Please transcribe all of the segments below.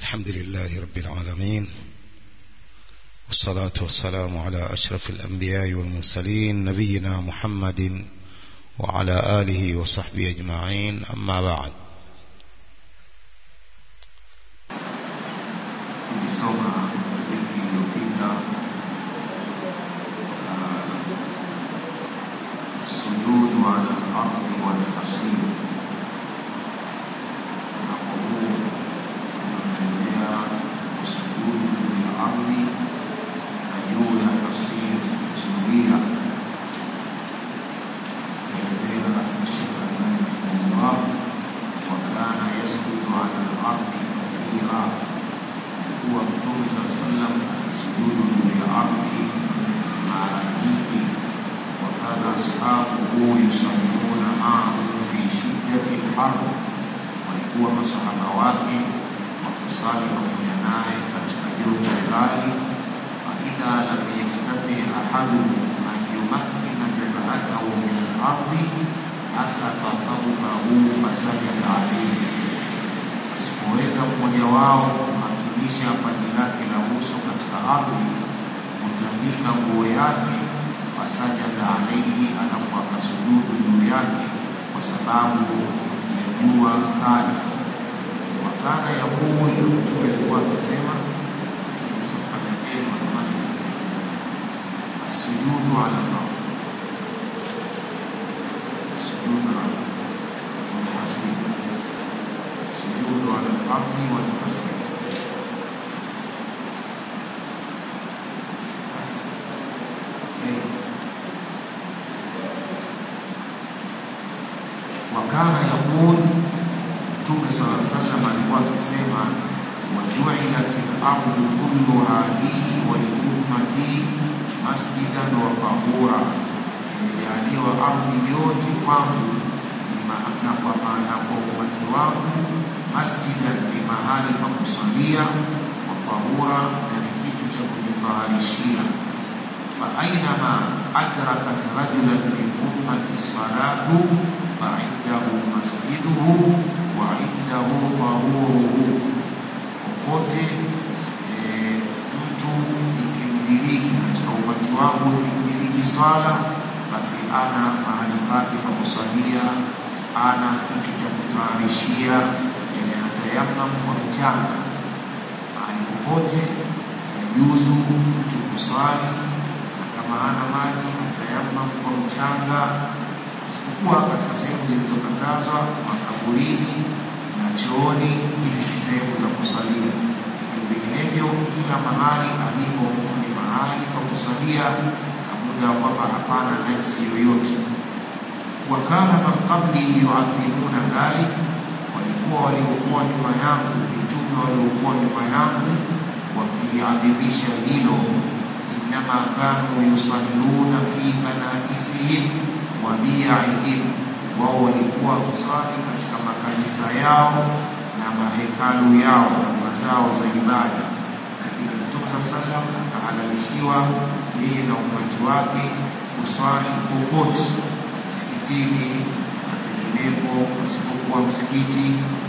الحمد لله رب العالمين والصلاة والسلام على أشرف الأنبياء والمرسلين نبينا محمد وعلى آله وصحبه أجمعين أما بعد tulisoma wiki iliyopita sujudu ala al-ardi wal hasir mlango huu unaelezea kusujudu juu ya ardhi na juu ya hasir zulia elezea Sheikh Albani rahimahullah wa kana yasjudu ala al-ardi kathira kuwa Mtume saa sallam akisujudu juu ya ardhi mara nyingi, wakana ashabuhu yusalluna maahu fi shiddati lharb, walikuwa masahaba wake wakisali pamoja naye katika joto kali. Faidha lam yastati ahaduhum an yumakkina jabhatahu min alardi asata thawbahu fasajada alayhi, asipoweza mmoja wao kumakinisha paji lake la uso katika ardhi, kutandika nguo yake, fasajada alaihi, alafu akasujudu juu yake kwa sababu ya jua kali. Wakana yaqulu, Mtume alikuwa akisema asujudu ala Allah, sujudu ala walhasib, sujudu ala al-ardi walhasib wakana yaqul Mtume sala sallam alikuwa akisema wajuilat lardu kulluha li waliummati masjidan wa tahura, imejaliwa ardhi yote kwangu ni ma- na kwa maana kwa umati wangu, masjidan ni mahali pa kusalia, wa tahura na ni kitu cha kujitaharishia فأينما أدركت رجلا من أمة الصلاة فعنده مسجده وعنده طهوره popote eh, mtu ikimdiriki katika umati wangu ikimdiriki sala basi ana mahali pake pa kusalia ana kitu cha kutayarishia yani anatayamam kwa mchanga mahali popote yajuzu mtu kusali na kama hana maji atayamam kwa mchanga, isipokuwa katika sehemu zilizokatazwa makaburini na chooni. Hizi si sehemu za kusalia, lakini vinginevyo kila mahali alipo mtu ni mahali pa kusalia, na muda wa kwamba hapana najisi yoyote. Wakana man qabli yuadhimuna dhalik, walikuwa waliokuwa nyuma yangu, mitume waliokuwa nyuma yangu wakiliadhimisha hilo إنما كانوا يصلون في كنائسهم وبيعهم wao walikuwa kusali katika makanisa yao na mahekalu yao na mazao za ibada, lakini Mtume saa sallam akahalalishiwa yeye na umati wake kuswali popote msikitini na penginepo pasipokuwa msikiti.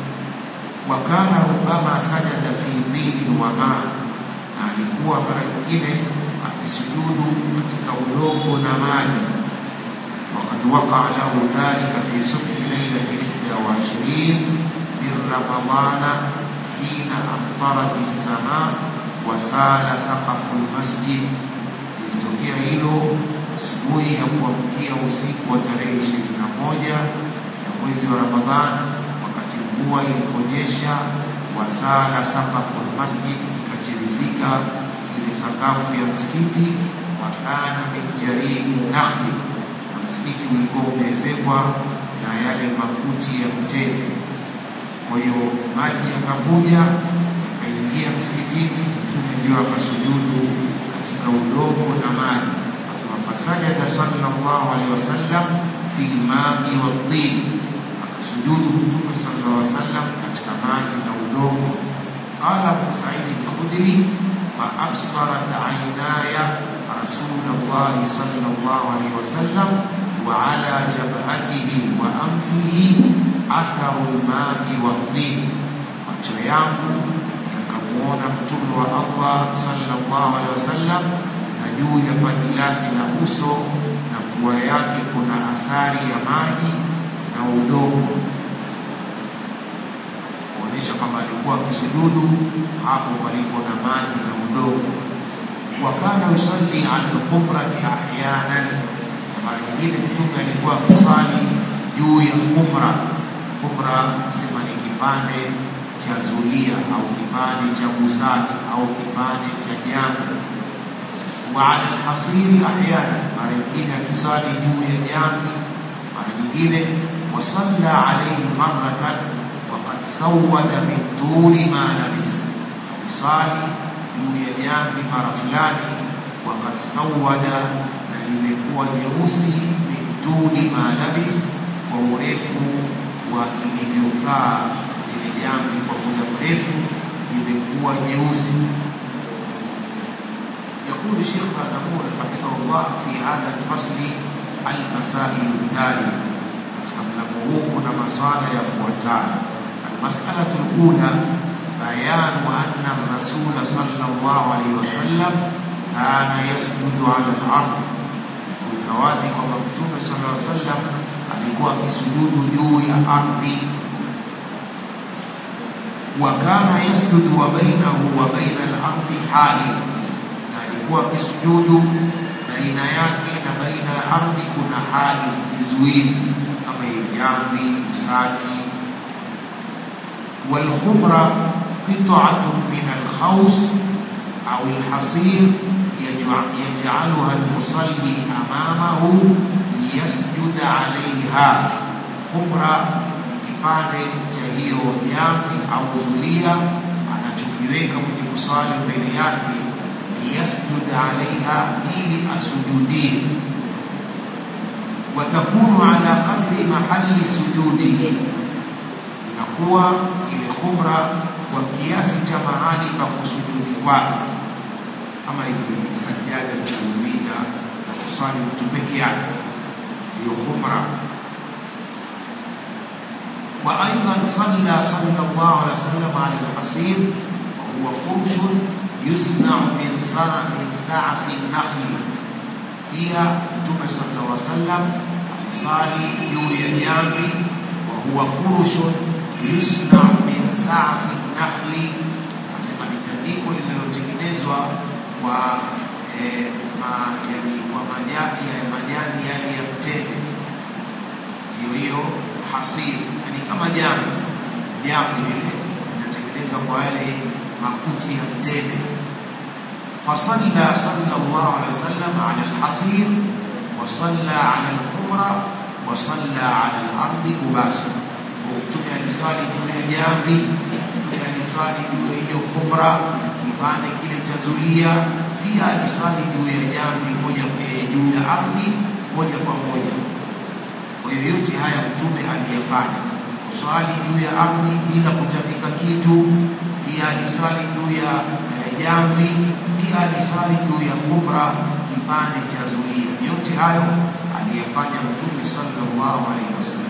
Wakana rubama sajada fi dhilin wa maa, na alikuwa mara nyingine akisujudu katika udongo na maji. Wakad waqaa lahu dhalika fi subhi lailati ihda wa ishirin min Ramadana hina amtarat lsama wasala saqafu lmasjid, ilitokea hilo asubuhi ya kuamkia usiku wa tarehe ishirini na moja ya mwezi wa Ramadhan, wakati mvua iliponyesha, wasala saqafu lmasjid, ikachirizika ile sakafu ya msikiti, wakana min jaridi nakhli, na msikiti ulikuwa umeezekwa na yale makuti ya mtende. Kwa hiyo maji yakavuja yakaingia msikitini, Mtume ndio akasujudu katika udongo na maji, asema fasajada sallallahu alaihi wasallam fi lmai wattin, akasujudu Mtume sallallahu alaihi wasallam katika maji na udongo. Qala Abu Said al-Khudri فأبصرت عيناي رسول الله صلى الله عليه وسلم وعلى جبهته وأنفه أثر الماء والطين macho yangu akamwona mtume wa Allah sallallahu alaihi wasallam, na juu ya paji lake la uso na pua yake kuna athari ya maji na udongo, kuonyesha kwamba alikuwa akisujudu hapo palipo na maji na udongo. Wa kana yusalli ala al-qumrati ahyanan, na mara nyingine mtume alikuwa akisali juu ya kumra. Kumra sema ni kipande cha zulia au kipande cha busati au kipande cha jambo. Wa ala alhasiri ahyana, mara nyingine akisali juu ya jambi, mara nyingine wasalla alayhi marratan waqad sawada min tuli ma labis, akisali juu ya jambi mara fulani, waqad sawada, na limekuwa jeusi min tuli ma labis, kwa urefu wa ilivyokaa ile jambi kwa muda mrefu limekuwa jeusi. يقول الشيخ بازمون حفظه الله في هذا الفصل المسائل التالية katika mlango huu kuna maswala yafuatayo. Almasalatu lula bayanu anna rasula sallallahu alaihi wasallam kana yasjudu ala al-ard, kuweka wazi kwamba Mtume sallallahu alaihi wasallam alikuwa akisujudu juu ya ardhi wa kana yasjudu wa bainahu wa baina al-ardi hail, na alikuwa akisujudu baina yake na baina ya ardhi kuna hail, kizuizi kama jambi, usati. Walkhumra qit'atun min alkhaws au alhasir yaj'aluha almusalli amamahu liyasjuda alayha. Khumra kipande cha hiyo jamvi au zulia anachokiweka kwenye kusali mbele yake, liyasjud alaiha, ili asujudie. Watakunu ala qadri mahali sujudihi, inakuwa ile khumra kwa kiasi cha mahali pa kusujudi kwake, kama hizi sajada zilizozita za kusali mtu peke yake, ndiyo khumra وأيضا صلى صلى الله عليه وسلم على الحصير وهو فرش يصنع من صنع من سعف النخل فيها متوم صلى الله عليه وسلم صالي جوي جامبي وهو فرش يصنع من سعف النخل asema ni tandiko lililotengenezwa kwa eh, ma, yani, kwa majani ya majani yale ya mtende, ndio hiyo hasiri ni kama jambo jambo lile linatengenezwa kwa yale makuti ya mtende. Fasalla sallallahu alaihi wasallam ala alhasir wa salla ala alkhumra wa salla ala alardi mubashara. Mtume aliswali juu ya jamvi, Mtume aliswali juu ya hiyo khumra, kipande kile cha zulia, pia aliswali juu ya jamvi moja juu ya ardhi moja kwa moja. Kwa hiyo yote haya Mtume aliyefanya kuswali juu ya ardhi bila kutapika kitu, pia alisali juu ya jamvi, pia alisali juu ya kubra, kipande cha zulia. Yote hayo aliyefanya Mtume sallallahu alaihi wasallam.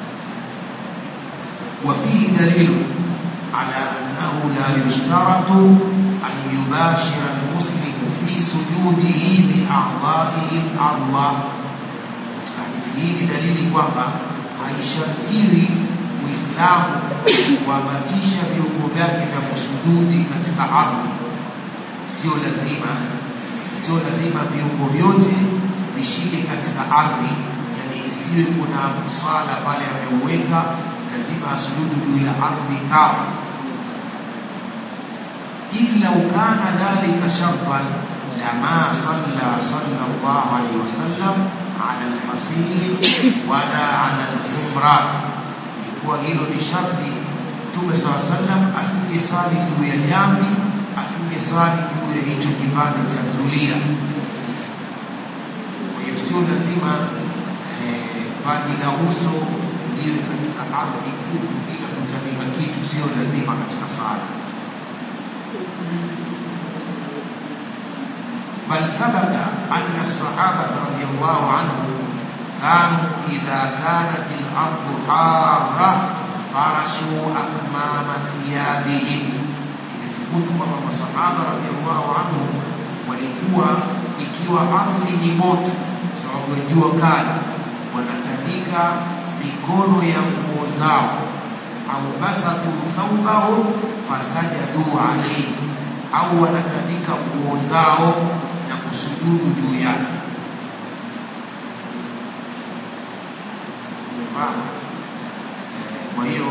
وفيه دليل على أنه لا يشترط أن يباشر المسلم في سجوده بأعضائه الأرض. hii ni dalili kwamba haishartiwi Muislamu kuambatisha viungo vyake vya kusujudi katika ardhi. Sio lazima, sio lazima viungo vyote vishike katika ardhi, yani isiwe kuna swala pale ameuweka, lazima asujudu juu ya ardhi kavu. illa ukana dhalika shartan lama salla sallallahu alaihi wasallam ala alhasir wala ala alkhumra kuwa hilo ni sharti. Mtume saw sallam asingesali juu ya jamvi, asingesali juu ya hicho kipande cha zulia. Kwa hiyo sio lazima paji la uso liwe katika ardhi tu bila kutandika kitu, sio lazima katika sala. بل ثبت أن الصحابة رضي الله عنهم كانوا إذا كانت الأرض حارة فرشوا أكمام ثيابهم imethubutu kwamba masahaba radhiallahu anhum walikuwa ikiwa ardhi ni moto sababu ya jua kali wanatandika mikono ya nguo zao au basatu thawbahum fasajadu alayhi au wanatandika nguo zao na kusujudu juu yake kwa hiyo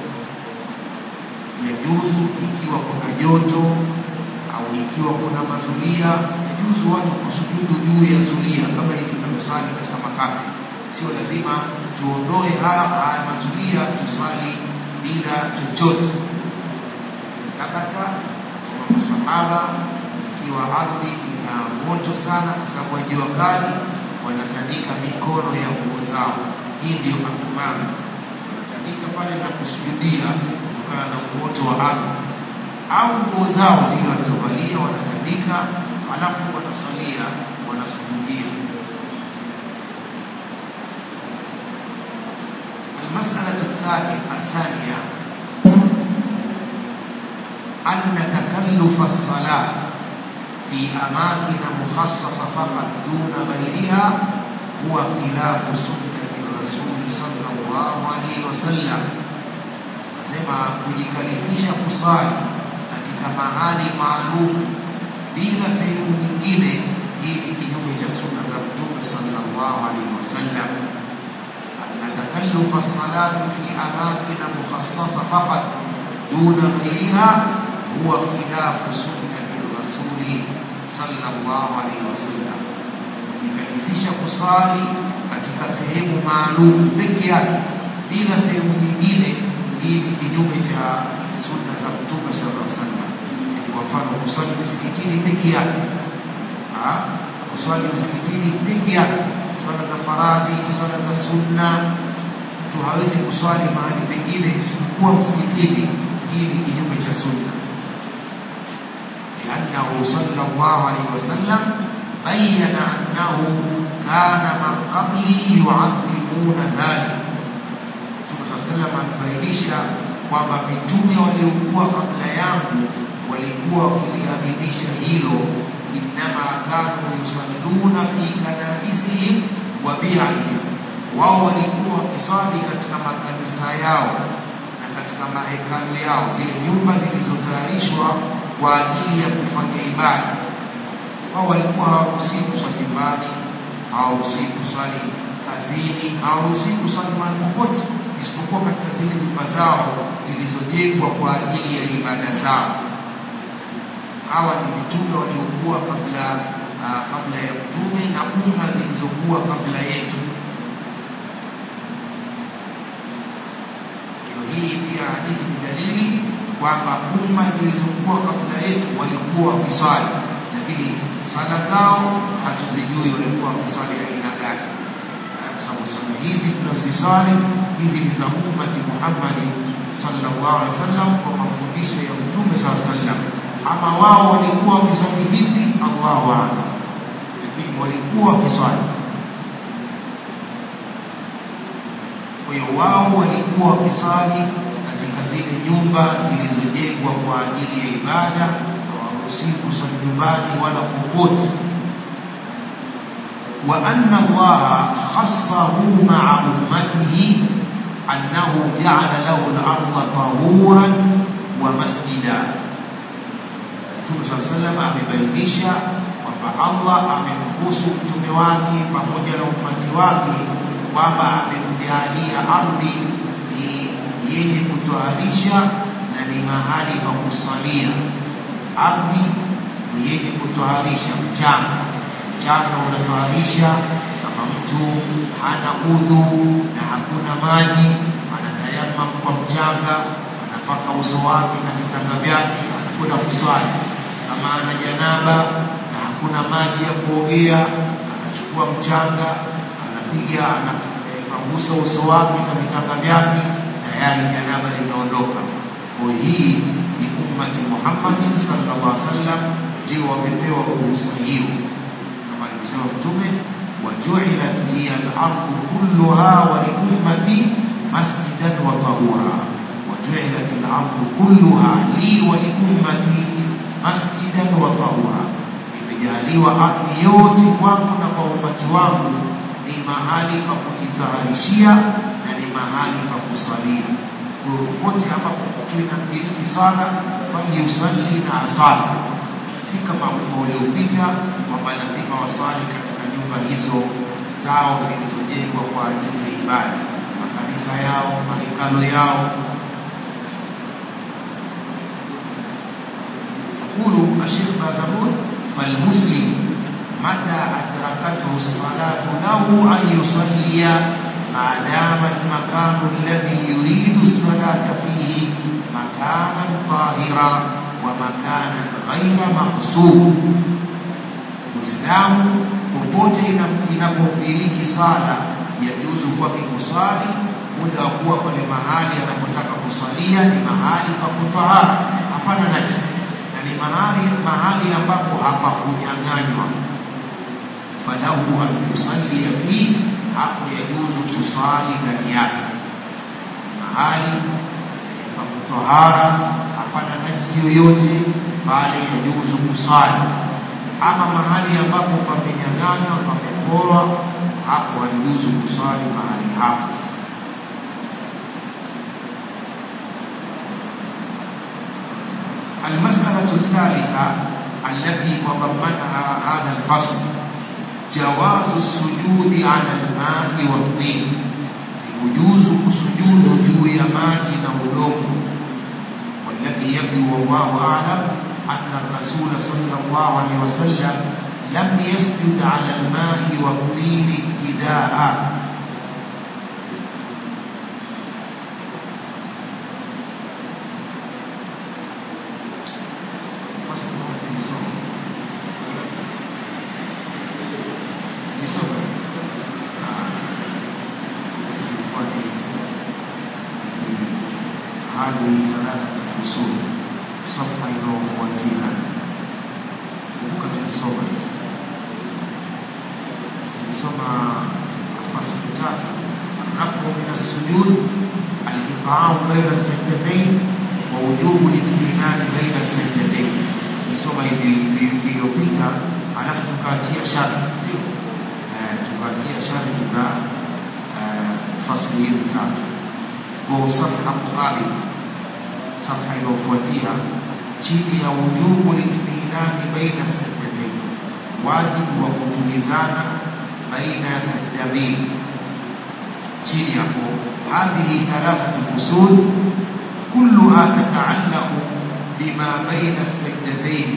yajuzu ikiwa kuna joto au ikiwa kuna mazulia yajuzu watu kusujudu juu ya zulia kama hivi tunavyosali katika makabe sio lazima tuondoe haya haya mazulia tusali bila chochote takata kwa masahaba ikiwa ardhi ina moto sana kwa sababu ya jua kali wanatandika mikono ya nguo zao hii ndiyo akumama wanatandika pale na kusujudia kutokana na umoto wa ardhi au nguo zao zile walizovalia wanatandika alafu wanasalia wanasujudia المسألة الثانية أن تكلف الصلاة في أماكن مخصصة فقط دون غيرها هو خلاف سنة الرسول صلى الله عليه وسلم nasema kujikalifisha kusali katika mahali maalum bila sehemu nyingine hii ni kinyume cha sunna za mtume sallallahu alaihi wasallam أن تكلف الصلاة في أماكن مخصصة فقط دون غيرها هو خلاف سنة الرسول صلى الله عليه وسلم kujikalifisha kusali katika sehemu maalum peke yake bila sehemu nyingine hii ni kinyume cha sunna za mtume sallallahu alaihi wasallam kwa mfano kusali misikitini peke yake kuswali misikitini peke yake swala za faradhi swala za sunna mtu hawezi kuswali mahali pengine isipokuwa msikitini hii ni kinyume cha sunna لأنه صلى الله عليه وسلم بين أنه كان من قبلي يعظمون ذلك Mtume sallam alibainisha kwamba mitume waliokuwa kabla yangu walikuwa wakiliadhimisha hilo, innama kanu yusalluna fi kanaisihim wa bi'ahim, wao walikuwa wakiswali katika makanisa yao na katika mahekalu yao, zile nyumba zilizotayarishwa kwa ajili ya kufanya ibada. Wao walikuwa hawaruhusiwi kuswali nyumbani, hawaruhusiwi kuswali kazini, hawaruhusiwi kuswali mahali popote isipokuwa katika zile nyumba zao zilizojengwa kwa ajili ya ibada zao. Hawa ni mitume waliokuwa kabla uh, kabla ya mtume na umma zilizokuwa kabla yetu. Hii pia hadithi ni dalili kwamba umma zilizokuwa kabla yetu walikuwa wakiswali, lakini sala zao hatuzijui walikuwa wakiswali aina gani kwa sababu sala hizi tunaziswali hizi ni za ummati Muhammadi sallallahu alaihi wasallam kwa mafundisho ya Mtume sallallahu alaihi wasallam. Ama wao walikuwa wakiswali vipi, Allahu a'lam, lakini walikuwa wakiswali. Kwa hiyo wao walikuwa wakiswali katika zile nyumba zilizojengwa kwa ajili ya ibada, hawaruhusiwi kuswali nyumbani wala popote وأن الله خصه مع أمته أنه جعل له الأرض طهورا ومسجدا Mtume saa salam amebainisha kwamba Allah amemhusu mtume wake pamoja na umati wake kwamba amemjaalia ardhi ni yenye kutoharisha na ni mahali pa kusalia. Ardhi ni yenye kutoharisha mchanga mchanga unatoharisha. Kama mtu hana udhu na hakuna maji, anatayamam kwa mchanga, anapaka uso wake na vitanga vyake, anakwenda kuswali. Kama ana janaba na hakuna maji ya kuogea, anachukua mchanga, anapiga, anapangusa uso wake na vitanga vyake, tayari janaba limeondoka. Kwa hii ni ummati Muhammadin sallallahu alaihi wasallam ndio wamepewa ruhusa hiyo kama alivyosema Mtume, wajuilat liya al-ardu kulluha wa li ummati masjidan wa tahura. Wajuilat al-ardu kulluha li wa li ummati masjidan wa tahura, imejaliwa ardhi yote kwangu na kwa umati wangu ni mahali pa kujitaharishia na ni mahali pa kusalia. Kwa hiyo popote ambapo mtu inamdiriki sala falyusalli na asali, si kama umma uliopita kwamba lazima wasali katika nyumba hizo zao zilizojengwa kwa ajili ya ibada, makanisa yao, mahekalo yao. يقول الشيخ بازمون فالمسلم متى أدركته الصلاة له أن يصلي ما دام المكان الذي يريد الصلاة فيه مكانا طاهرا ومكانا غير مقصود Muislamu popote inapodiriki sala yajuzu kwake kusali muda wa kuwa pale mahali anapotaka kusalia ni mahali pa kutahara, hapana najisi na ni mahali mahali ambapo hapakunyang'anywa. falahu an yusallia fi, hapo yajuzu kusali ndani yake, mahali pa kutahara, hapana najisi yoyote, bali yajuzu kusali ama mahali ambapo pamenyang'anywa pameporwa, hapo haijuzu kuswali mahali hapo. المسألة الثالثة التي تضمنها هذا الفصل جواز السجود على الماء والطين يجوز السجود juu ya maji na udongo والذي يبدو والله أعلم أن الرسول صلى الله عليه وسلم لم يسجد على الماء والطين ابتداء هذه ثلاثة فصول صفحة inayofuatia kumbuka tulisoma tulisoma fasli tatu الرفع من السجود الإقعاء بين السجدتين ووجوب الاطمئنان بين السجدتين tulisoma hivi vilivyopita alafu tukaachia sharti sio tukaachia sharti za fasli hizi tatu kwa safha muqabil safha inayofuatia chini ya wujubu litminani baina sajdatain, wajibu wa kutulizana baina ya sajda mbili. Chini hapo, hadhihi thalathatu fusul kulluha tataallaqu bima baina sajdatain,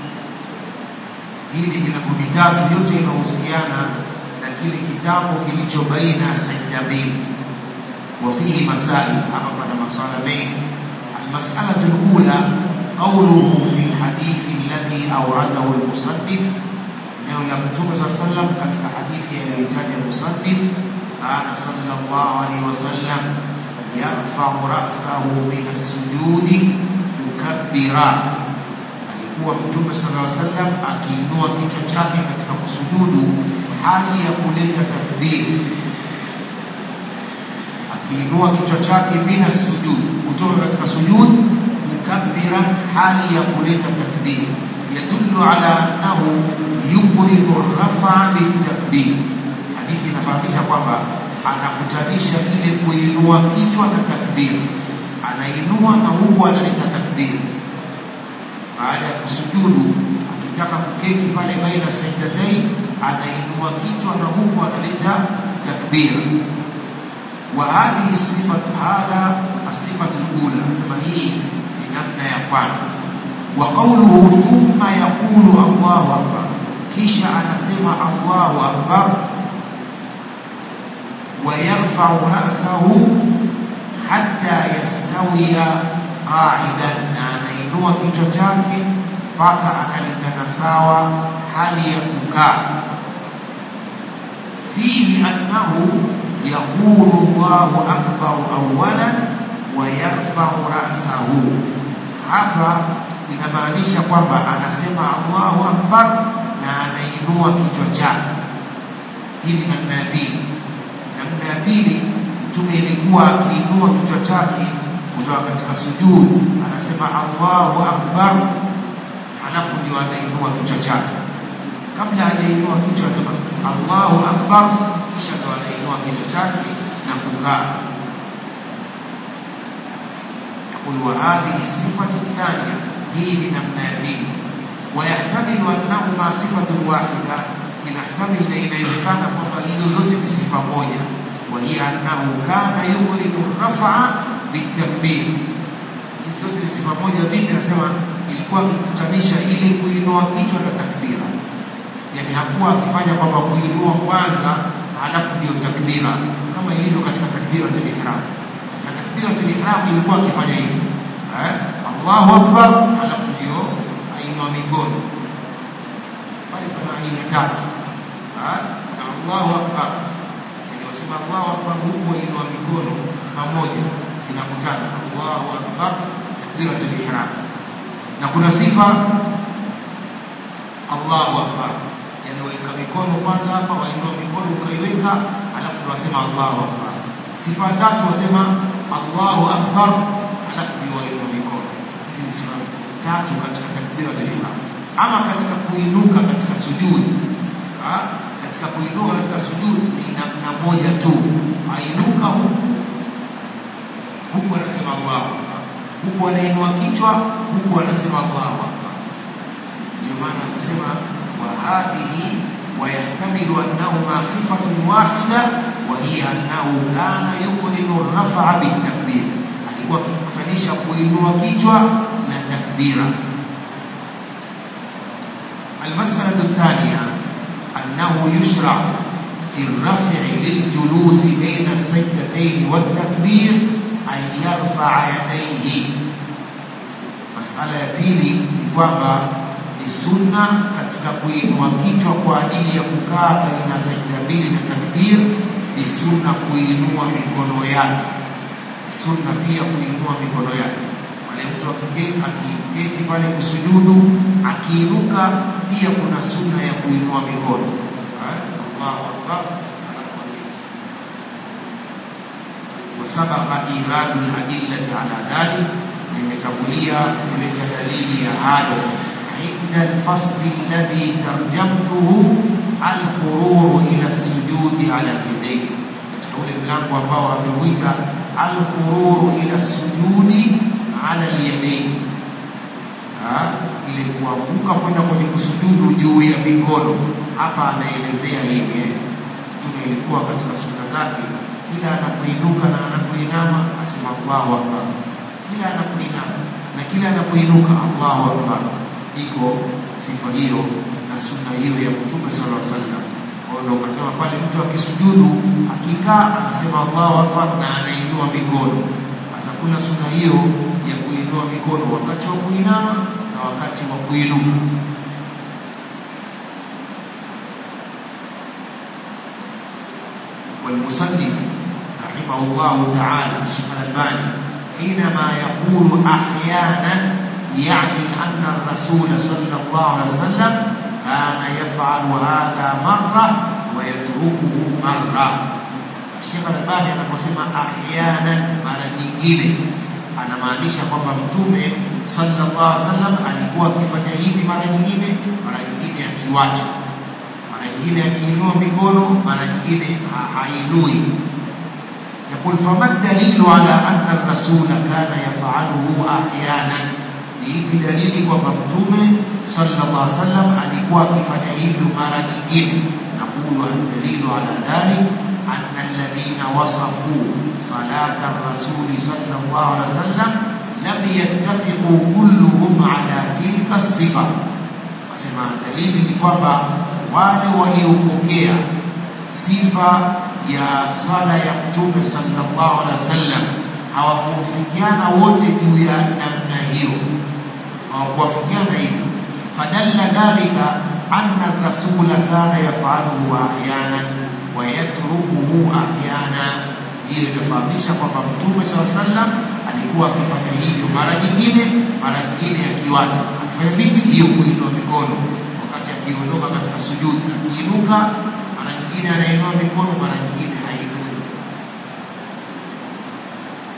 hili milango mitatu yote inahusiana na kile kitabu kilicho baina ya sajda mbili. وفيه مسائل أما بعد مسألة بين المسألة الأولى قوله في الحديث الذي أورده المصنف neno la Mtume saa sallam katika hadithi aliyoitaja musannif, kana sallallahu alaihi wasallam yarfau rasahu min assujudi mukabbira, alikuwa Mtume sallallahu alaihi wasallam akiinua kichwa chake katika kusujudu hali ya kuleta takbiri akiinua kichwa chake mina sujud, kutoka katika sujud mukabbiran, hali ya kuleta takbir, yadullu ala annahu yubridu rafa bitakbir. Hadithi inafahamisha kwamba anakutanisha ile kuinua kichwa na takbir, anainua na huku analeta takbir. Baada ya kusujudu, akitaka kuketi pale baina sajdatain, anainua kichwa na huku analeta takbir. وهذه الصفة هذا الصفة الأولى كما هي لنبنى يقال وقوله ثم يقول الله أكبر كيشا أنا سمع الله أكبر ويرفع رأسه حتى يستوي قاعدا أنا ينوى كيشا mpaka analingana sawa hali ya kukaa fihi annahu يقول الله أكبر أولا ويرفع رأسه hapa inamaanisha kwamba anasema Allahu akbar na anainua kichwa chake. Hii ni namna ya pili. Namna ya pili, Mtume ilikuwa akiinua kichwa chake kutoka katika sujud, anasema Allahu akbar, alafu ndio anainua kichwa chake. Kabla hajainua kichwa anasema Allahu akbar, kisha ndio anainua kichwa chake na kukaa. يقول وهذه الصفة الثانية هي من النبي ويحتمل أنهما صفة واحدة inahtamil na inawezekana kwamba hizo zote ni sifa moja wa hiya annahu kana yughrinu rafaa bitakbir hizo zote ni sifa moja vipi anasema ilikuwa akikutanisha ili kuinua kichwa na takbira yani hakuwa akifanya kwamba kuinua kwanza halafu ndio takbira kama ilivyo katika takbiratul ihram na takbiratul ihram ilikuwa akifanya hivi eh Allahu akbar halafu ndio ainua mikono pale kuna aina tatu na Allahu akbar yani wasema Allahu akbar huku wainua mikono pamoja zinakutana Allahu akbar takbiratul ihram na kuna sifa Allahu akbar yani weka mikono kwanza hapa wainua mikono ukaiweka alafu wasema Allahu akbar sifa tatu wasema Allahu akbar alafu ndio wainua mikono hizi ni sifa tatu katika takbiratul ihram ama katika kuinuka katika sujudi ha? katika kuinuka katika sujudi ni namna moja tu ainuka huku huku anasema Allahu akbar huku anainua kichwa huku anasema Allahu akbar ndio maana kusema wa hadhihi ويحتمل أنهما صفة واحدة وهي أنه كان يقرن الرفع بالتكبير alikuwa akikutanisha kuinua kichwa na takbira المسألة الثانية أنه يشرع في الرفع للجلوس بين السجدتين والتكبير أن يرفع يديه مسألة ya pili ni kwamba ni sunna katika kuinua kichwa kwa ajili ya kukaa baina sajda mbili na takbir, ni sunna kuinua mikono yake, sunna pia kuinua mikono yake pale mtu akiketi pale kusujudu, akiinuka pia kuna sunna ya kuinua mikono. Allahu akbar, wasabaqa iradu ladillati ala dhalik, nimetangulia kuleta dalili ya hayo inda alfasli alladhi tarjamtuhu alfururu ila sujudi ala yadayn, katika ule mlango ambao ameuita alfururu ila sujudi ala yadayn, ile kuanguka kwenda kwenye kusujudu juu ya mikono. Hapa anaelezea hivi, Mtume ilikuwa katika sunna zake, kila anapoinuka na anapoinama asema Allahu akbar, kila anapoinama na kila anapoinuka Allahu akbar. Iko sifa hiyo na sunna hiyo ya Mtume sallallahu alaihi wasallam. Kwa hiyo ukasema pale mtu akisujudu, akikaa anasema Allahu akbar na anainua mikono. Sasa kuna sunna hiyo ya kuinua mikono wakati wa kuinama na wakati wa kuinuka. والمصنف رحمه الله تعالى الشيخ الألباني حينما يقول أحيانا يعني أن الرسول صلى الله عليه وسلم كان يفعل هذا مرة ويتركه مرة الشيخ الألباني anaposema ahyanan mara nyingine anamaanisha kwamba mtume sallallahu alaihi wasallam alikuwa akifanya hivi mara nyingine, mara nyingine akiwacha, mara nyingine akiinua mikono, mara nyingine hainui. Yaqul fama dalilu ala anna rasula kana yafaluhu ahyanan, ni hivi dalili kwamba mtume sallallahu alaihi wasallam alikuwa akifanya hivyo mara nyingine. Naqulu aldalilu ala dhalik anna alladhina wasafu salata rasuli sallallahu alaihi wasallam lam yattafiqu kulluhum ala tilka sifa. Asema dalili ni kwamba wale waliopokea sifa ya sala ya Mtume sallallahu alaihi wasallam hawakufikiana wote juu ya namna hiyo, hawakuwafikiana hivyo. Fadalla dhalika anna rasula kana yafaluhu ahyanan wa yatrukuhu ahyana. Hiyo inafahamisha kwamba Mtume sallallahu alaihi wasallam alikuwa akifanya hivyo mara nyingine, mara nyingine akiwacha. Akifanya vipi? Hiyo kuinua mikono wakati akiondoka katika sujudi, akiinuka mara nyingine anainua mikono, mara nyingine hainui.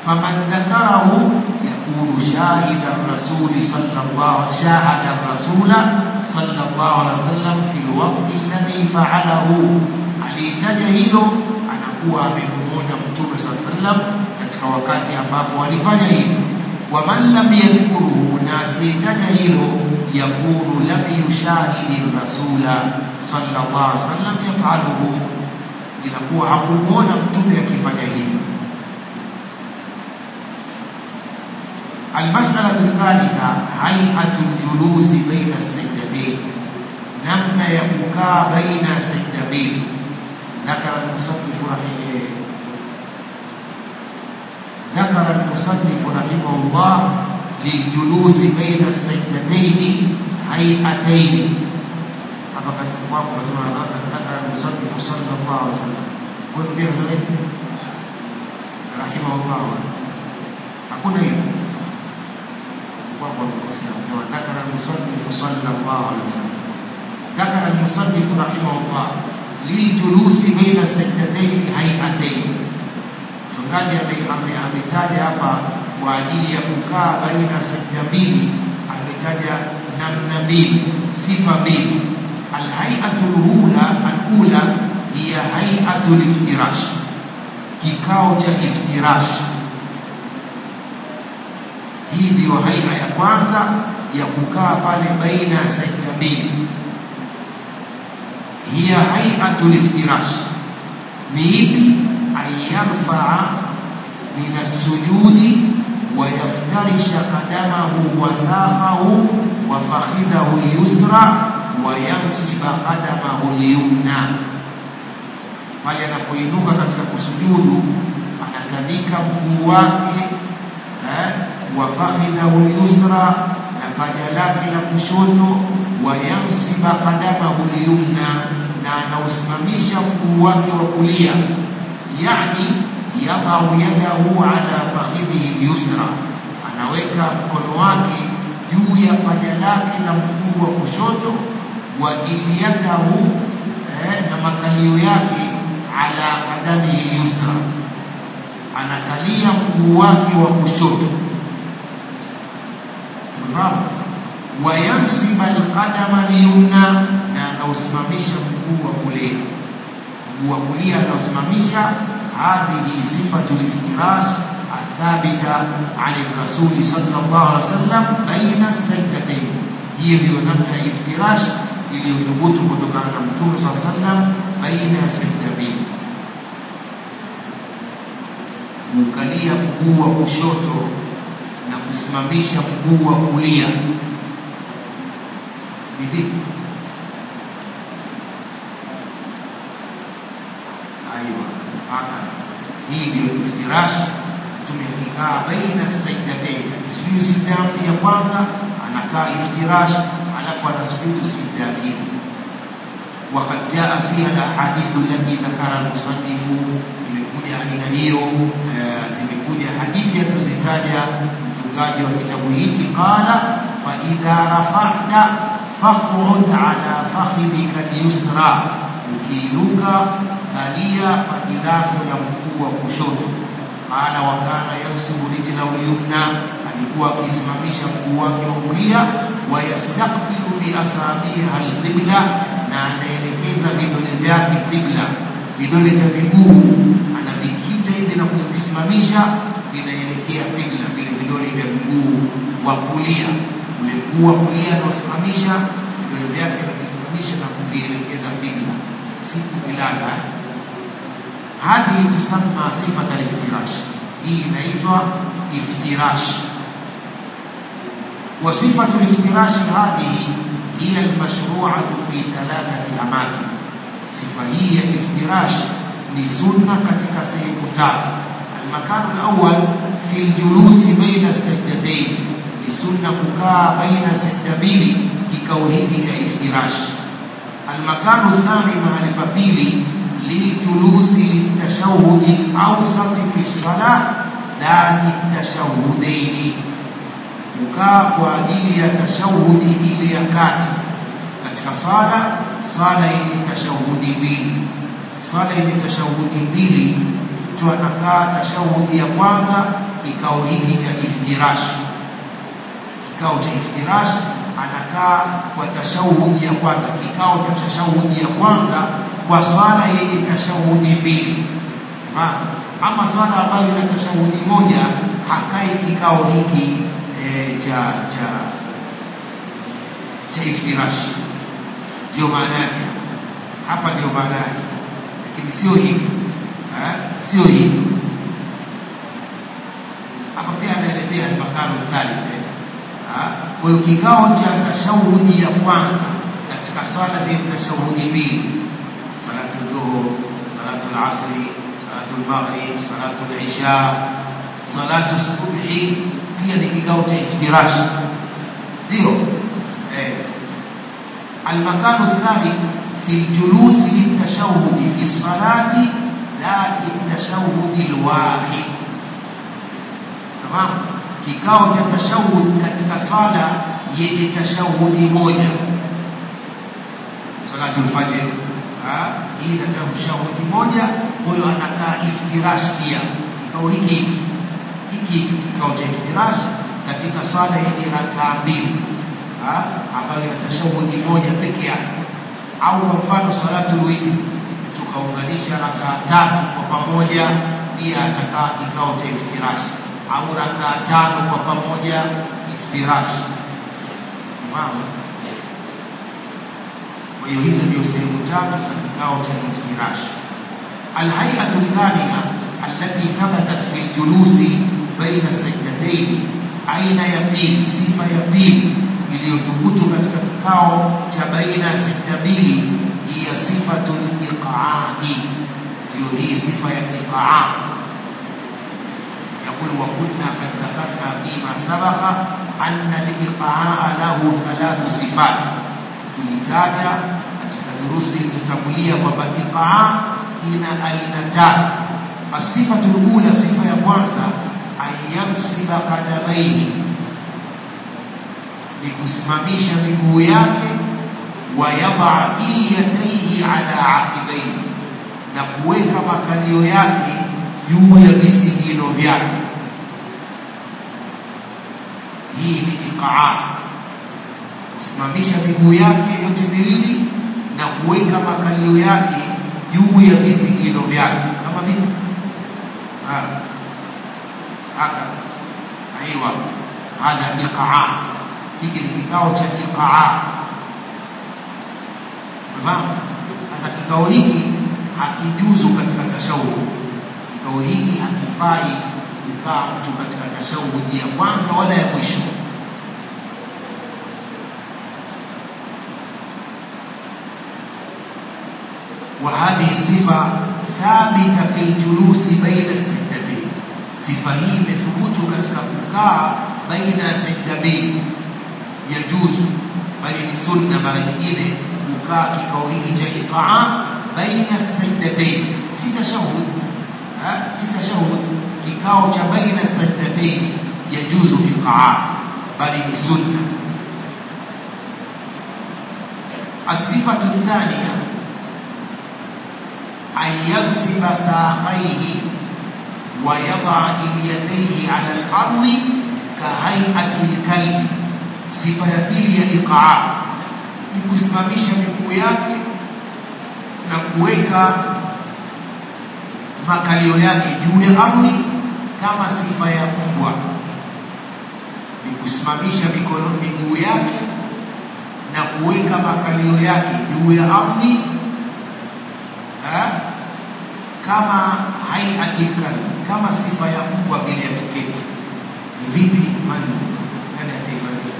faman dhakarahu yakunu shahida rasuli sallallahu shahada rasula sallallahu alaihi wasallam fi alwaqti alladhi fa'alahu alitaja hilo anakuwa amemuona mtume sallallahu alaihi wasallam katika wakati ambapo alifanya hivyo waman lam yadhkuruhu na asitaja hilo yakunu lam yushahidi rasula sallallahu alaihi wasallam yafaluhu inakuwa hakumuona mtume akifanya hivyo المسألة الثالثة هيئة الجلوس بين السجدتين نمنا يبكى بين سجدتين ذكر المصنف رحمه ذكر المصنف رحمه الله للجلوس بين السجدتين هيئتين hapa katika kwako nasema ذكر المصنف صلى الله عليه وسلم wewe pia unasema rahimahullah hakuna hiyo kwako kusema ذكر المصنف صلى الله عليه وسلم ذكر المصنف رحمه الله للجلوس بين السجدتين هيئتين mchungaji ametaja hapa kwa ajili ya kukaa baina sajda mbili ametaja namna mbili sifa mbili alhaiatu lula alula hiya haiatu liftirash kikao cha iftirash hii ndiyo haia ya kwanza ya kukaa pale baina ya sajda mbili hiya haiatu liftirash ni ipi an yarfaa min assujudi ويفترش قدمه وساقه وفخذه اليسرى وينصب قدمه اليمنى pale anapoinuka katika kusujudu anatandika mguu wake eh, wa fakhidhahu lyusra na paja lake la kushoto wayansiba qadamahu lyumna na anausimamisha mguu wake wa kulia yani yadau yadahu ala fakhidhihi lyusra, anaweka mkono wake juu ya paja lake la mguu wa kushoto, wa ilyadahu eh, na makalio yake ala kadamihi lyusra, anakalia mguu wake wa kushoto. Unafahamu? wayansiba alqadama lyumna, na anausimamisha mguu wa kulia, mguu wa kulia anausimamisha هذه صفة الافتراش الثابتة عن الرسول صلى الله عليه وسلم بين السجدتين هي بيونمنا افتراش iliyothubut kutokana na mtume saa sallam baina ya sajda mbili kuukalia mguu wa kushoto na kusimamisha mguu wa kulia vipi aiwa haka hii ndio iftirash mtume akikaa baina sajdatain akisujudu sijda ya kwanza anakaa iftirash alafu anasujudu sijda ya pili وقد جاء فيها الاحاديث التي ذكرها المصنف imekuja aina hiyo zimekuja hadithi alizozitaja mtungaji wa kitabu hiki qala fa idha rafa'ta faq'ud ala fakhidika al-yusra ukiinuka kalia paji lako la mguu wa kushoto. Qala wa kana yansibu rijlahu lyumna, alikuwa akisimamisha mguu wake wa kulia. Wa yastaqbilu bi asabiha alqibla, na anaelekeza vidole vyake qibla. Vidole vya miguu anavikita hivi na kuvisimamisha, vinaelekea qibla, vile vidole vya mguu wa kulia. Ule mguu wa kulia anaosimamisha vidole vyake anavisimamisha na kuvielekeza qibla, si kuvilaza هذه تسمى صفة الافتراش هي inaitwa افتراش وصفة الافتراش هذه هي المشروعة في ثلاثة أماكن صفة هي افتراش لسنة katika sehemu tatu المكان الأول في الجلوس بين السجدتين لسنة kukaa baina sajda mbili kikao hiki cha iftirash المكان الثاني mahali pa pili للجلوس للتشهد الأوسط في الصلاة ذات التشهدين kukaa kwa ajili ya tashahudi ile ya kati katika sala sala yenye tashahudi mbili sala yenye tashahudi mbili mtu anakaa tashahudi ya kwanza kikao hiki cha iftirash. Kikao cha iftirash anakaa kwa tashahudi ya kwanza, kikao cha tashahudi ya kwanza kwa swala yenye tashahudi mbili. Ha, ama swala ambayo ina tashahudi moja hakai kikao hiki e, cha cha cha iftirash. Ndio maana yake hapa, ndio maana yake, lakini sio hivi, sio hivi. Hapa pia anaelezea makano thalith. Kwa hiyo kikao cha tashahudi ya kwanza katika swala zenye tashahudi mbili, salatu dhuhur, salatu al-asri, salatu al-maghrib, salatu al-isha, salatu subhi, pia ni kikao cha iftirash, ndio eh. Almakanu thalith fi ljulusi litashahudi fi salati la litashahudi lwahid. Tamam, kikao cha tashahud katika sala yenye tashahudi moja, salatu lfajr hii ina tashahudi moja, kwa hiyo anakaa iftirash pia. Kikao hiki hiki kikao cha iftirash katika sala yenye rakaa mbili ambayo ina tashahudi moja peke yake, au kwa mfano salatu witri tukaunganisha rakaa tatu kwa pamoja, pia atakaa kikao cha iftirash au rakaa tano kwa pamoja iftirash. Mama, kwa hiyo hizo ndio sehemu tatu za kikao cha iftirash. Alhayatu thaniya allati thabatat fi ljulusi baina sajdatayn, aina ya pili, sifa ya pili iliyothubutu katika kikao cha baina ya sajda mbili, hiya sifatu liqaai, ndio hii sifa ya iqaa يقول وكنا قد ذكرنا فيما سبق أن الإيقاع له ثلاث صفات tulitaja katika durusi zilizotangulia kwamba iqaa ina aina tatu. Asifatu lula, sifa ya kwanza, anyamsiba kadamaihi, ni kusimamisha miguu yake, wayadaa ilyadaihi ala aqibaihi, na kuweka makalio yake juu ya visigino vyake. Hii ni iqaa, kusimamisha miguu yake yote miwili na kuweka makalio yake juu ya visigino vyake, kama vipi? Haka aiwa, hadha iqaa. Hiki ni kikao cha iqaa. Fahamu? Sasa kikao hiki hakijuzu katika tashahudi kikao hiki hakifai kukaa mtu katika tashahudi ya kwanza wala ya mwisho. wa hadhihi sifa thabita fi ljulusi baina sajdatain, sifa hii imethubutu katika kukaa baina ya sajda mbili, yajuzu bali ni sunna mara nyingine kukaa kikao hiki cha iqaa baina sajdatain, si tashahud si tashahud, kikao cha baina sajdatain yajuzu iqaa, bali ni sunna. Asifatu thaniya an yaksiba saqaihi wa yadaa ilyadaihi ala al-ardi kahaiati lkalbi. Sifa ya pili ya iqaa ni kusimamisha miguu yake na kuweka makalio yake juu ya ardhi kama sifa ya mbwa, ni kusimamisha mikono miguu yake na kuweka makalio yake juu ya ardhi kama haiati kalbi, kama sifa ya mbwa vile ya kuketi. Ni vipi? Mani nani ataifanyisha?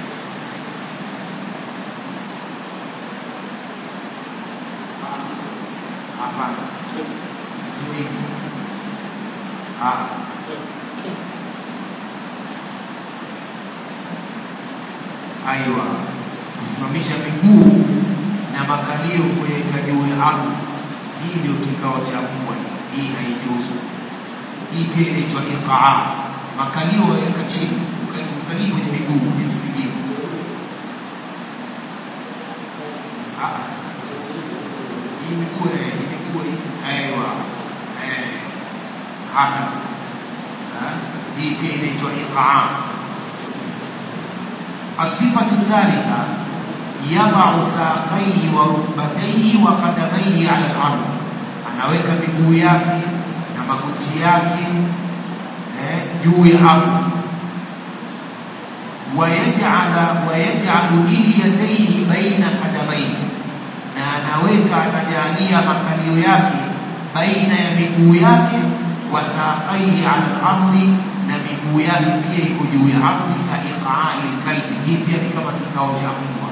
Hapana, sio hivi. Aiwa, kusimamisha miguu na makalio kuweka juu ya ardhi, hii ndio kikao cha mbwa. Hii haijuzu. Hii pia inaitwa iqaa. Makalio waweka chini, ukalii kwenye miguu kwenye msigino. Hii miguu hii miguu aiwa haka hii hii pia inaitwa iqaa الصفة الثالثة يضع ساقيه وركبتيه وقدميه على الأرض anaweka miguu yake na magoti yake eh, juu ya ardhi wayajala wayajalu ilyataihi baina kadamaihi na anaweka anajalia makalio yake baina ya miguu yake wa saqaihi ala al-ardi na miguu yake pia iko juu ya ardhi ka iqaai lkalbi hii pia ni kama kikao cha mbwa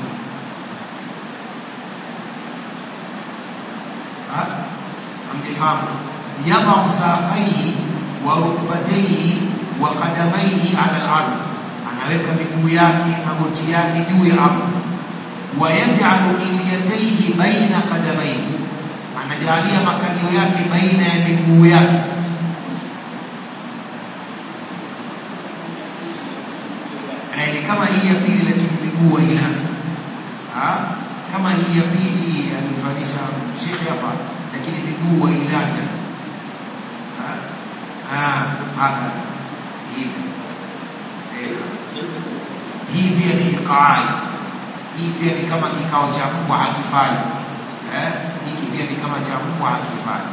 amnifahamu yadau saqaihi wa rukbataihi wa qadamaihi ala al-ardi anaweka miguu yake magoti yake juu ya ardhi wayajalu ilyataihi baina qadamaihi anajalia makalio yake baina ya miguu yake ni kama hii ya pili lakini miguu ilaza kama hii ya pili alifanisha shekhe hapa lakini miguu ilaza haka hivi hii pia ni iqaai hii pia ni kama kikao cha mbwa hakifai eh? hiki pia ni kama cha mbwa hakifai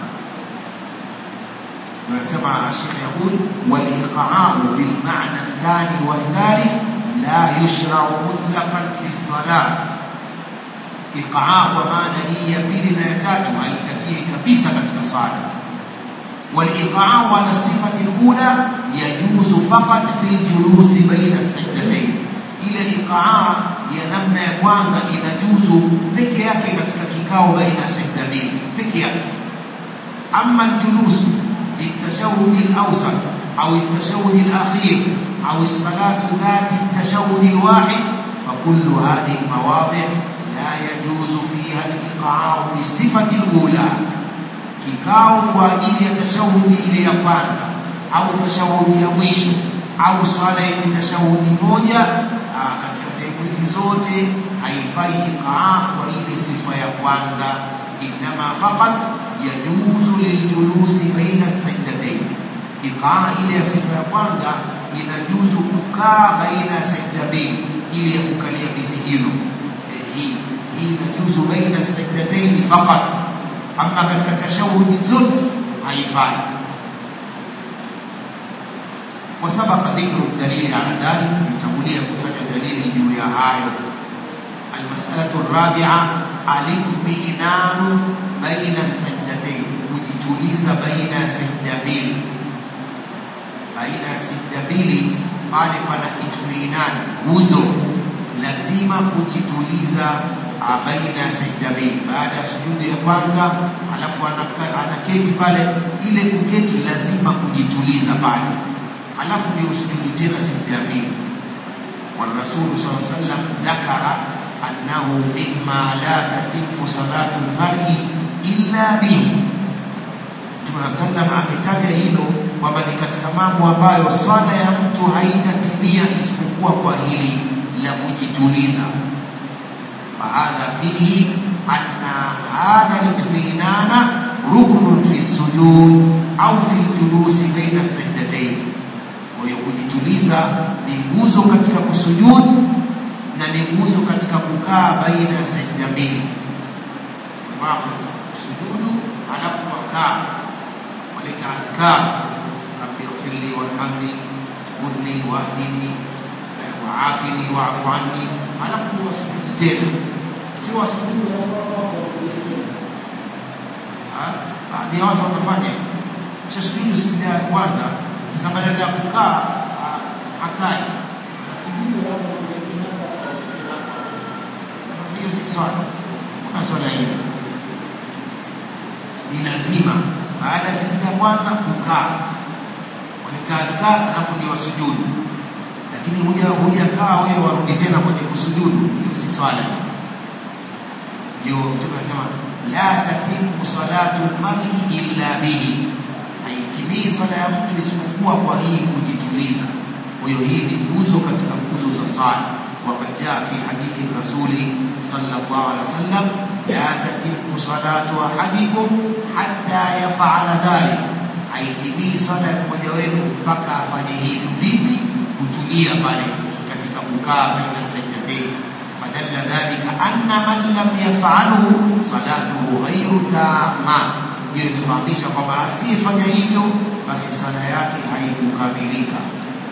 anasema Sheikh yaqul waliqaau bilmana athani wathalith la yushrau mutlaqan fi salah iqaa kwa maana hii ya pili na ya tatu haitakiwi kabisa katika sala والإقعاء على الصفة الأولى يجوز فقط في الجلوس بين السجدتين ile iqaa ya namna ya kwanza inajuzu peke yake katika kikao baina ya sekta mbili peke yake ama aljulus للتشهد الأوسط أو التشهد الأخير أو الصلاة ذات التشهد الواحد فكل هذه المواضع لا يجوز فيها الإقعاء بالصفة الأولى kikao kwa ajili ya tashahudi ile ya kwanza au tashahudi ya mwisho au swala yenye tashahudi moja katika sehemu hizi zote haifai iqaa kwa ile sifa ya kwanza innama faqat yajuzu liljulusi baina sajdatayn iqaa ile ya sifa ya kwanza inajuzu kukaa baina ya sajda mbili ili ya kukalia visigino hii hii inajuzu baina sajdatayn faqat ama katika tashahudi zote haifai وسبق ذكر الدليل على ذلك يتقولي كتب دليل جويا هاي المسألة الرابعة الاطمئنان بين السجدتين kujituliza baina ya sajda mbili baina ya sajda mbili pale pana itminan nguzo lazima kujituliza baina ya sajda mbili baada ya sujudu ya kwanza alafu anaketi pale ile kuketi lazima kujituliza pale alafu ndio usujudu tena sajda ya pili والرسول صلى الله عليه وسلم ذكر أنه مما لا تتم صلاة المرء إلا به Mtume sallam ametaja hilo kwamba ni katika mambo ambayo swala ya mtu haitatimia isipokuwa kwa hili la kujituliza. Fahadha fihi anna hadha litminana ruknun fi sujud au fi julusi baina sajdatayn. Kwa hiyo kujituliza ni nguzo katika kusujud na ni nguzo katika kukaa baina ya sajda mbili. Fahamu sujudu alafu wakaa waleta adhkar rabbi ighfirli warhamni udni wahdini waafini waafu anni, halafu wasujudi tena, si wasujudi baadhi ya watu wamefanya kisha sujudu sijda ya kwanza, sasa badala ya kukaa hakai hiyo si swala, kuna swala hili ni lazima baada ya sijda ya kwanza kukaa walitaadhkar, alafu ndio wasujudu. Lakini huja hujakaa wewe warudi tena kwenye kusujudu, hiyo si swala. Ndio Mtume anasema la tatimu salatu lmari illa bihi, haikimii swala ya mtu isipokuwa kwa hii kujituliza. Kwa hiyo hii ni nguzo katika nguzo za sala. Wakad jaa fi hadithi rasuli sallallahu alaihi wasallam la tatimu salatu ahadikum hatta yafala dhalik haitimii sala ya mmoja wenu mpaka afanye hivi. Vipi? Kutulia pale katika kukaa baina sajdatain. Fadalla dhalika anna man lam yafaluhu salatuhu ghairu tamma, hiyo inafahamisha kwamba asiyefanya hivyo basi sala yake haikukamilika.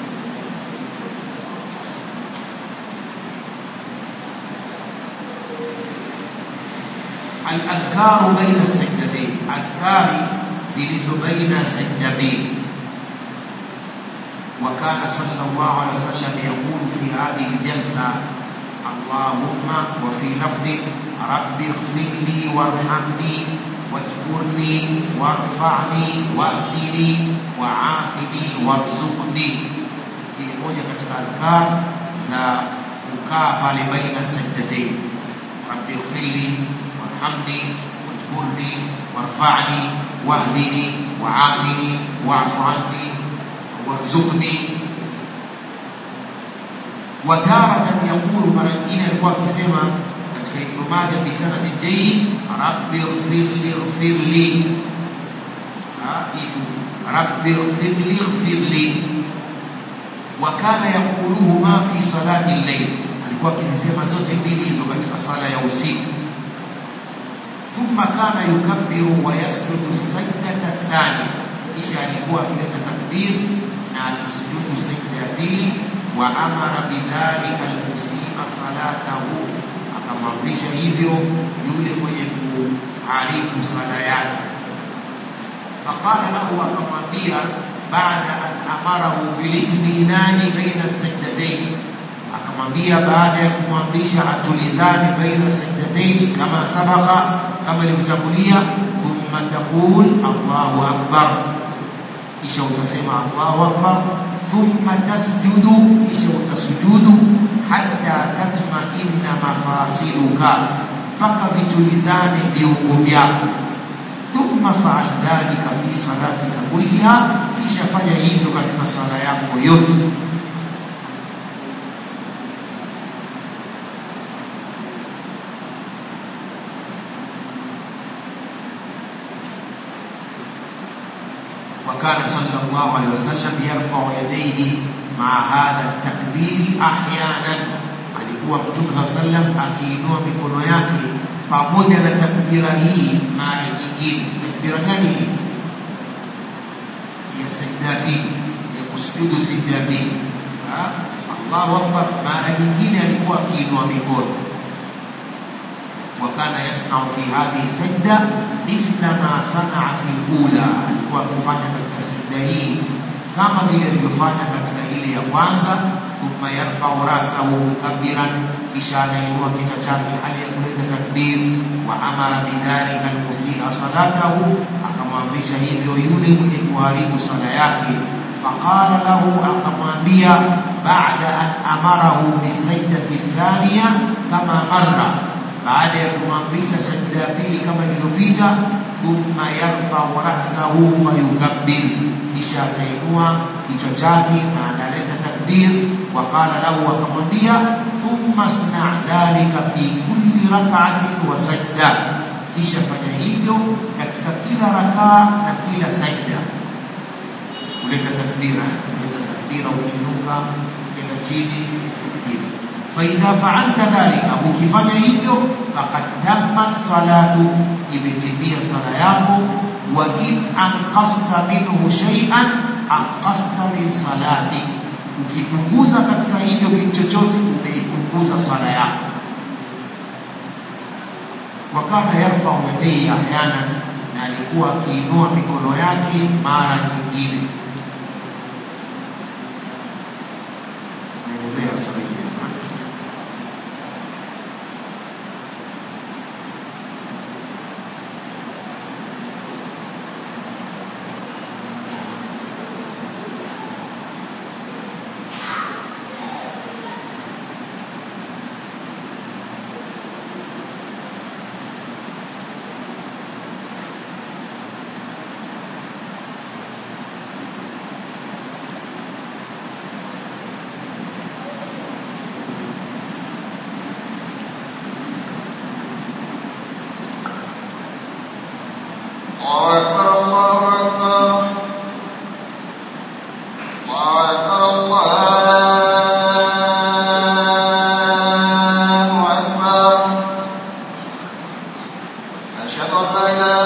Al-adhkaru baina sajdatain, adhkari zilizo baina sajda mbili. Wa kana sallallahu alaihi wasallam yaqulu fi hadhihi aljalsa Allahumma wa fi lafdhi rabbi ighfirli warhamni wajburni warfa'ni wahdini waafini warzuqni. Hii moja katika adhkar za kukaa pale baina sajdatain, rabbi ighfirli warhamni wajburni warfa'ni wahdini waafini wa'fu anni warzuqni. Wataratan yaqulu, mara nyingine alikuwa akisema katika Ibnu Majah bisanadi jayyid, rabbi ighfirli ighfirli, hivi rabbi ighfirli ighfirli. Wa kana yaquluhuma fi salati al-layl, alikuwa akizisema zote mbili hizo katika sala ya usiku thumma kana yukabbiru wa yasjudu sajdata thania, kisha alikuwa akileta takbir na akisujudu sajda ya pili. Wa amara bidhalika almusima salatahu, akamwamrisha hivyo yule mwenye kuharibu sala yake. Faqala lahu, akamwambia baada an amarahu bilitminani baina sajdatain akamwambia baada ya kumwamrisha atulizane baina sajdatain kama sabaka kama ilivyotangulia, thumma taqul Allahu akbar, kisha utasema Allahu akbar, thumma tasjudu, kisha utasujudu, hatta tatmainna mafasiluka, mpaka vitulizane viungo vyako. Thumma faal dhalika fi salatika kulliha, kisha fanya hivyo katika sala yako yote. وكان صلى الله عليه وسلم يرفع يديه مع هذا التكبير احيانا alikuwa mtume saa sallam akiinua mikono yake pamoja na takbira hii mara nyingine takbira gani hii ya sajda pili ya kusujudu sajda pili allahu akbar mara nyingine alikuwa akiinua mikono وكان يصنع في هذه السجدة مثل ما صنع في الأولى, alikuwa akifanya katika sajda hii kama vile alivyofanya katika ile ya kwanza. Thumma yarfau rasahu mukabbiran, kisha anainua kichwa chake hali ya kuleta takbir. Wa amara bidhalika almusia salatahu, akamwamrisha hivyo yule mwenye kuharibu sala yake. Faqala lahu, akamwambia baada an amarahu bisajdati thaniya kama marra baada ya kumwamrisha sajda ya pili kama ilivyopita, thumma yarfau rasahu fayukabbir, kisha atainua kichwa chake na analeta takbir. Waqala lahu, akamwambia thumma sna dhalika fi kulli rak'atin wa sajda, kisha fanya hivyo katika kila rakaa na kila sajda. Kuleta takbira, kuleta takbira ukiinuka, ukienda chini, takbira faidha faalta dhalika, ukifanya hivyo fakad tammat salatu, imetimia sala yako. Wa in anqasta minhu shay'an anqasta min salati, ukipunguza katika hivyo kitu chochote umeipunguza sala yako. Wa kana yarfau yadayhi ahyanan, na alikuwa akiinua mikono yake mara nyingine. Naelezea sala hii أشهد أن لا إله